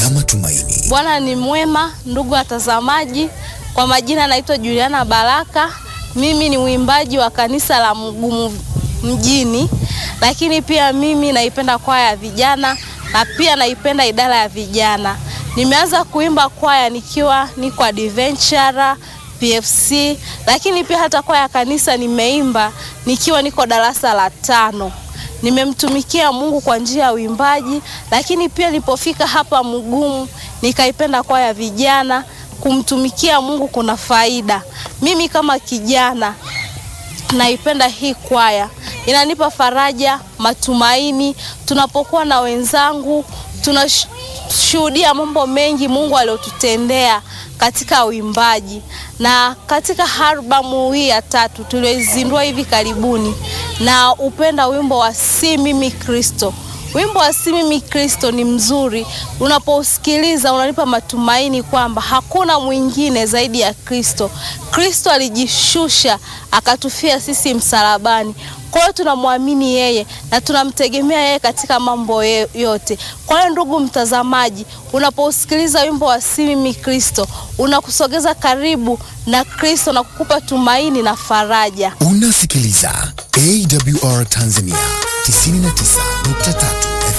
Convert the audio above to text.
ya matumaini. Bwana ni mwema, ndugu watazamaji. Kwa majina naitwa Juliana Baraka. Mimi ni mwimbaji wa kanisa la Mgumu mjini, lakini pia mimi naipenda kwaya ya vijana na pia naipenda idara ya vijana. Nimeanza kuimba kwaya nikiwa niko adventure PFC, lakini pia hata kwaya ya kanisa nimeimba nikiwa niko darasa la tano. Nimemtumikia Mungu kwa njia ya uimbaji, lakini pia nilipofika hapa Mgumu nikaipenda kwaya ya vijana. Kumtumikia Mungu kuna faida. Mimi kama kijana naipenda hii kwaya, inanipa faraja, matumaini. Tunapokuwa na wenzangu, tunashuhudia mambo mengi Mungu aliyotutendea katika uimbaji. Na katika albamu hii ya tatu tulioizindua hivi karibuni, na upenda wimbo wa si mimi Kristo. Wimbo wa si mimi Kristo ni mzuri, unapousikiliza unanipa matumaini kwamba hakuna mwingine zaidi ya Kristo. Kristo alijishusha akatufia sisi msalabani. Kwa hiyo tunamwamini yeye na tunamtegemea yeye katika mambo yote. Kwa hiyo ndugu mtazamaji, unapousikiliza wimbo wa si mimi Kristo, unakusogeza karibu na Kristo na kukupa tumaini na faraja. Unasikiliza AWR Tanzania 99.3